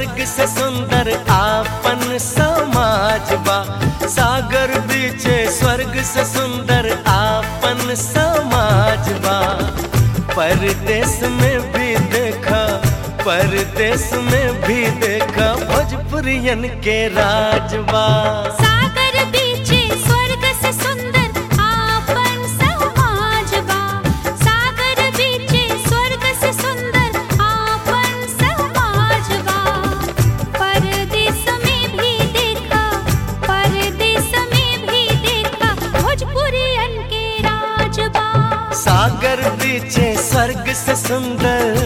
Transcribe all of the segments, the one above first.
स्वर्ग से सुंदर आपन समाज बा सागर बीचे स्वर्ग से सुंदर आपन समाज बा परदेश में भी देखा परदेश में भी देखा भोजपुरियन के राजबा सागर बीचे स्वर्ग से सुंदर आपन समाज बा सागर बीचे स्वर्ग से सुंदर आपन समाज बा परदेश में भी देखा परदेश में भी देखा भोजपुरियन के राज बा सागर बीचे स्वर्ग से सुंदर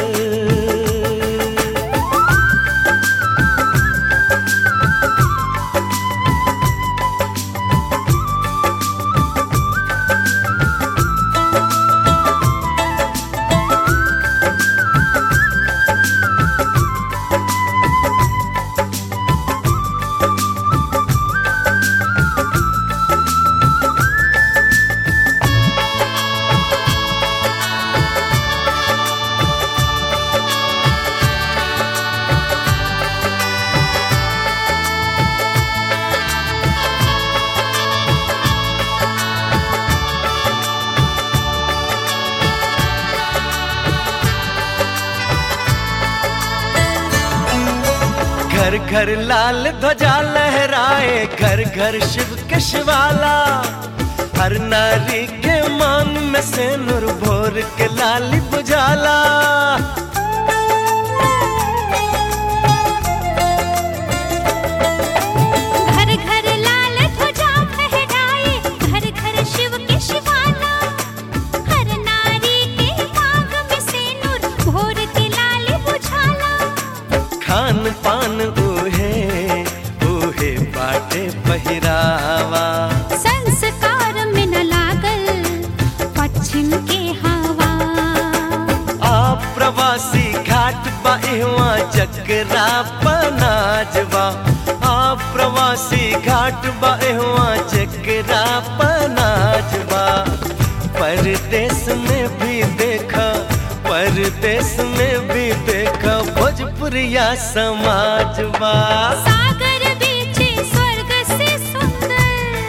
घर घर लाल ध्वजा लहराए घर घर शिव के शिवाला हर नारी के मान में से नूर भोर के लाली बुझाला घर घर लाल ध्वजा फहराए घर घर शिव के शिवाला हर नारी के मांग में सिंदूर भोर के लाल बुझाला खान पान ऊहे ऊहे बाटे पहिरावा संस्कार में न लागल पश्चिम के हवा आप प्रवासी घाट बाहुआ जगरा पनाजवा आप प्रवासी घाट बाहुआ जगरा पनाजवा परदेश में भी देखा परदेश में भी देखा भोजपुरिया समाजवा सागर बीचे स्वर्ग से सुंदर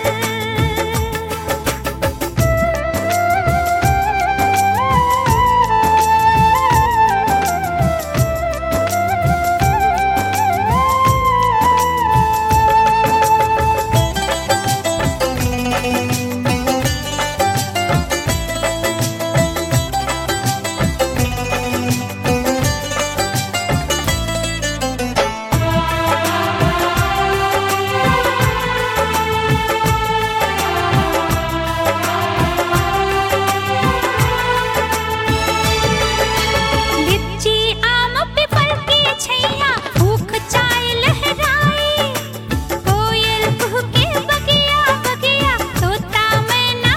लिच्ची आम पीपल की छैया भूख चाय लहराए कोयल कुहके बगिया बगिया तोता मैना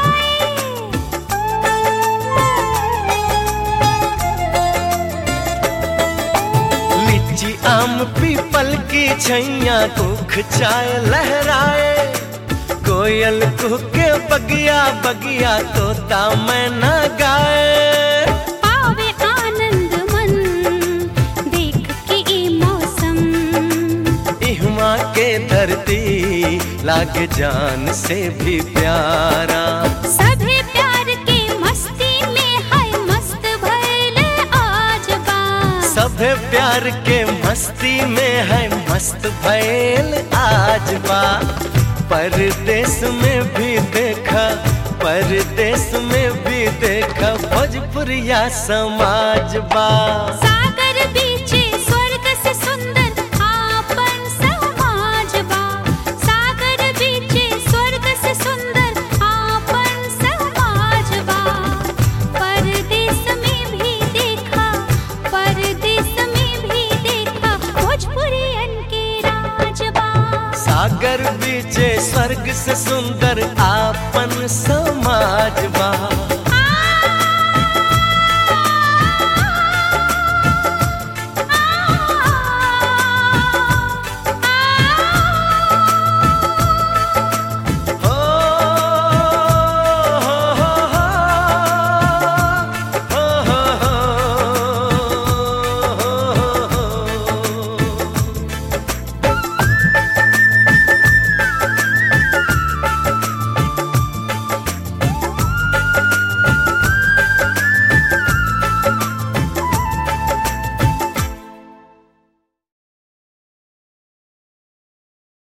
गाए लीची आम पीपल की छैया दुख चाय लहराए कोयल कुहके बगिया बगिया तोता मैना गाए पावे आनंद मन देख के ई मौसम इहमा के धरती लागे जान से भी प्यारा सभे प्यार के मस्ती में है मस्त भइल आज बा सभे प्यार के मस्ती में है मस्त भैल आज बा परदेश में भी देखा परदेश में भी देखा भोजपुरिया समाज बा सागर बीचे स्वर्ग से सुंदर आपन समाज बा सागर बीचे स्वर्ग से सुंदर आपन समाज बा परदेश में भी देखा परदेश में भी देखा भोजपुरियन के राज बा सागर बीचे स्वर्ग से सुंदर आपन समाज बा